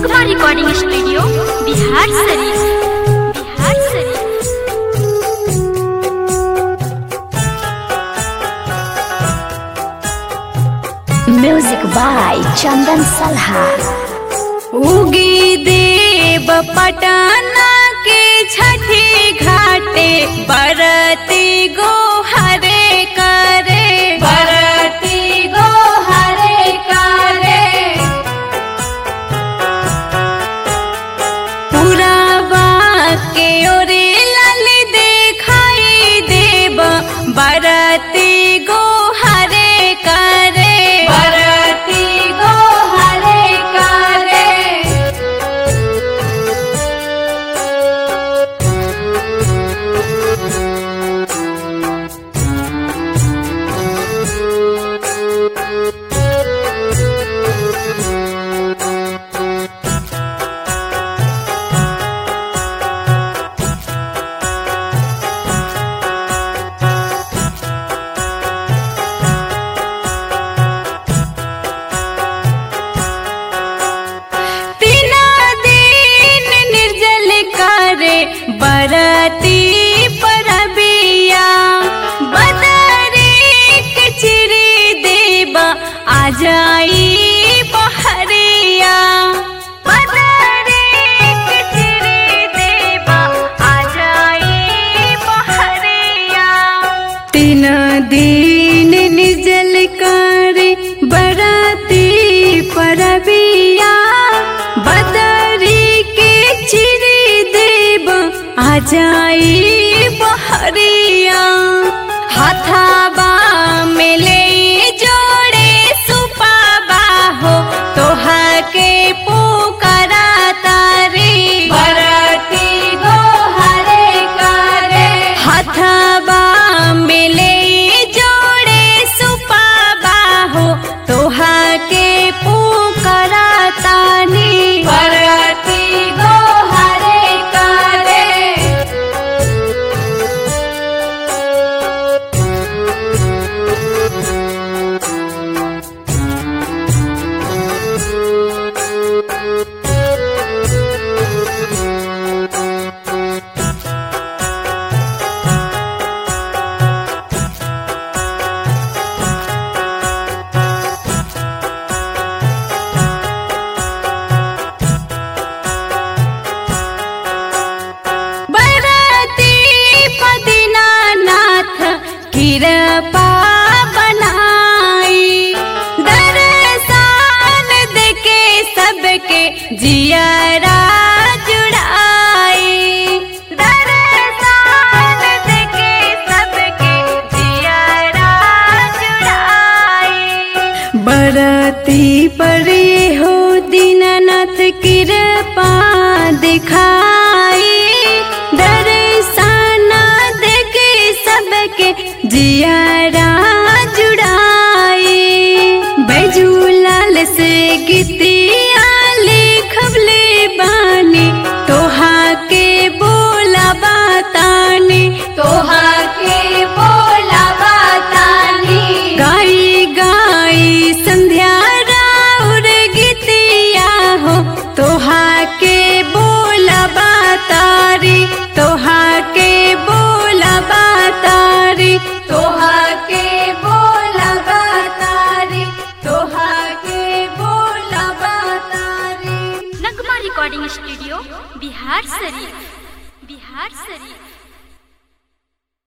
नगमा recording studio Bihar शरीफ बिहार शरीफ music by चंदन सलहा उगी देव पटना के छठी घाटे बरती गो हरे करे बरती गो हरे करे पुरावा के ओरे लाल देखाई देव बरती गो हरे करे बरती गो हरे करे तीना दिन निर्जल करे बरती परबिया बदरी के चिरी देबा आ जाई बहरिया बदरी के चिरी देबा आ जाई बहरिया तीन दिन निर्जल करे बराती परबिया बदरी के चिरी देव आ जाई बहरिया हथाबा में ले जोड़े सुपाबा हो तोहा के पुकारा तारी बरती गो हरे करे हथाबा में ले जोड़े सुपाबा हो तोहा के पुकारा तानी बरती गो हरे करे बरती पदिनानाथ कृपा बनाई दर्शन देके सबके जियरा जुड़ाई दर्शन देके सबके जियरा जुड़ाई बरती परे हो दीनानाथ कृपा दिखाई दर्शन देके सबके जियारा जुड़ाई बैजूलाल से गीतिया लिखबले बानी तोहा के बोला बतानी तोहा के बोला बतानी गाई गाई संध्या राउर गीतिया हो तोहा के बोला बतारी तोहा के बोला बतारी तोहा के बोला बतारी तोहा के बोला बतारी नगमा रिकॉर्डिंग स्टूडियो बिहार शरीफ बिहार शरीफ